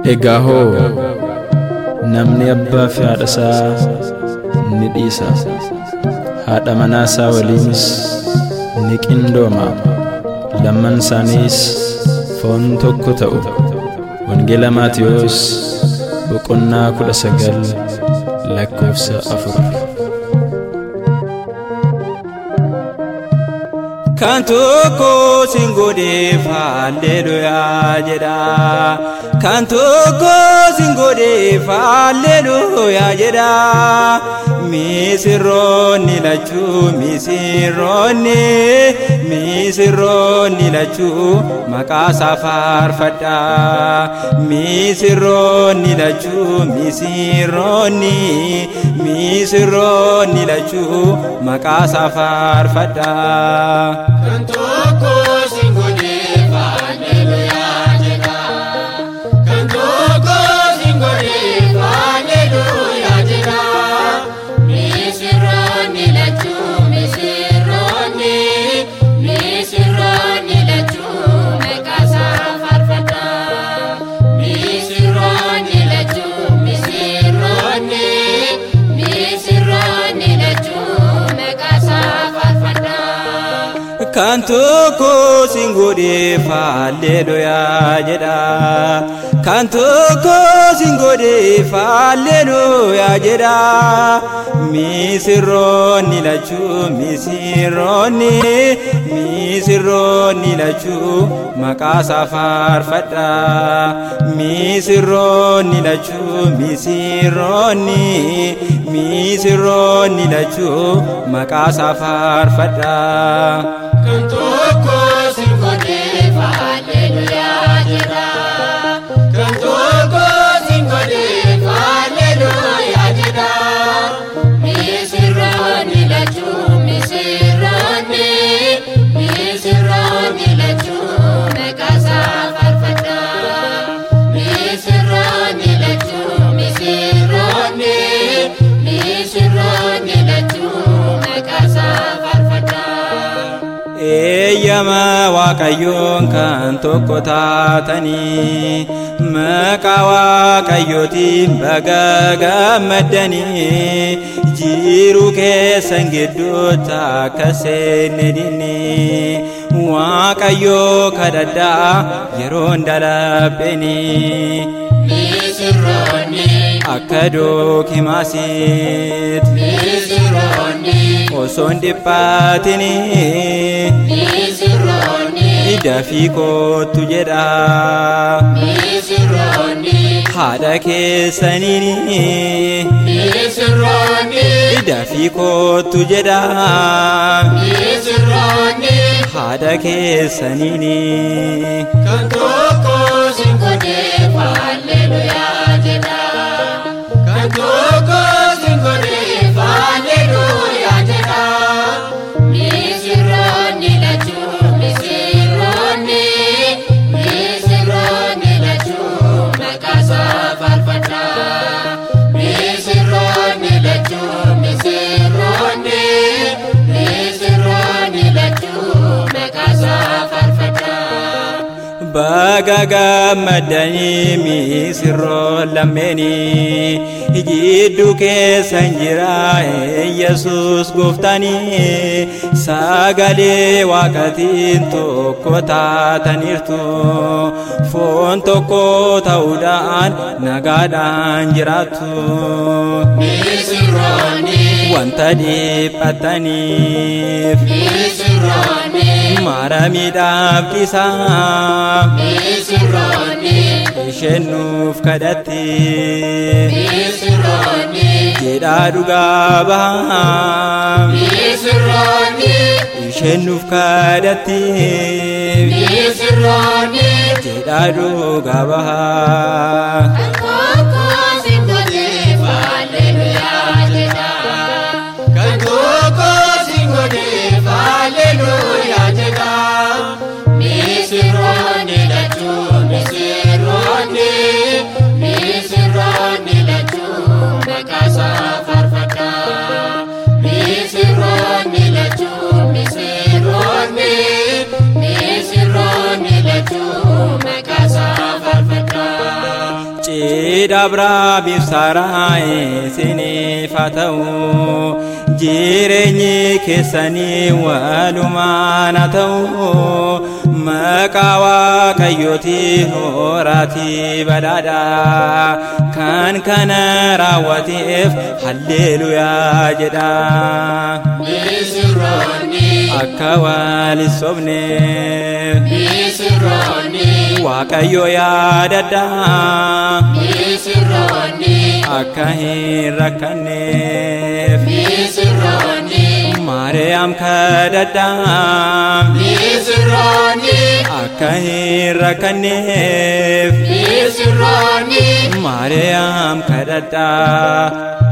Egaa hoo namni abbaa fi haadha isaa ni dhiisa haadha manaa isaa waliinis ni qindooma lamman isaaniis foon tokko ta'u wangeela maatiyoos boqonnaa kudha sagal lakkoofsa afur kan tokko sin godheef halleluyaa jedha kan tokko sin godheef halleluyaa jedha misirroonni lachuu misirroonni misirroonni lachuu maqaa isaa faarfadha misirroonni lachuu misirroonni misirroonni lachuu maqaa isaa faarfadha. Kan tokko sin godheef halleluyaa jedha. Kan tokko sin godheef halleluyaa jedha. Misirroonni lachuu misirroonni misirroonni lachuu maqaa isaa faarfadha. Misirroonni lachuu misirroonni misirroonni lachuu maqaa isaa faarfadha. kan tokko sin godheef halleluyaa jedha kan tokko sin godheef halleluyaa jedha misirroonni lachuu misirroonni misirroonni lachuu maqaa isaa faarfadha misirroonni lachuu misirroonni misirroonni lachuu maqaa isaa faarfadha. Kan tokko sin godheef halleluyaa jedha. Kan tokko sin godheef halleluyaa jedha. Misirroonni lachuu misirroonni misirroonni lachuu maqaa isaa faarfadha. Misirroonni lachuu misirroonni misirroonni lachuu maqaa isaa faarfadha. eeyyama waaqayyoon kan tokko taatanii maqaa waaqayyootiin baga gammaddanii jiru keessan gidduutti akka seenne dinni waaqayyoo kadhadhaa yeroon dalabbeenii Misirroonni akka dookimaasiit misirroonni osoon dhiphaatinii misirroonni dafii kootu jedha misirroonni haadha keessaniin misirroonni dafii kootu jedha misirroonni haadha keessaniin kan tokko sin godheef halleluyaa jedha. Kan tokko sin godheef halleluyaa jedha. Misirroonni lachuu misirroonni misirroonni lachuu maqaa isaa faarfadha. Misirroonni lachuu misirroonni misirroonni lachuu maqaa isaa faarfadha. baga gammaddanii misirroon lammeenii jidduu keessan jira yesus gooftanii sagalee waaqatiin tokko taataniirtu foon tokko ta'uudhaan nagaadhaan jiraattu Misirroonni wanta dhiphataniif misirroonni mara miidhaabdisaa misirroonni isheen nuuf kadhatte misirroonni jedhaa dhugaa bahaa misirroonni isheen nuuf kadhatte misirroonni jedhaa dhugaa bahaa Tokko sin godheef halleluyaa jedha. Kan tokko sin godheef halleluyaa jedha. Misirroonni lachuu misirroonni misirroonni lachuu maqaa isaa faarfadha. Misirroonni lachuu misirroonni misirroonni lachuu maqaa isaa faarfadha. cidha Abrahaamiif Saaraa isiniif haa ta'u jireenyi keessanii walumaan haa ta'u maqaa waaqayyootiin horaatii badhaadha kan kana raawwateef halleeluyaa jedha Misirroonni, akka wal hin sobneef misirroonni, waaqayyo yaadadha misirroonni, akka hin rakkanneef misirroonni, maariyaam kadhadha misirroonni, akka hin rakkanneef misirroonni. maariyaam kadhadha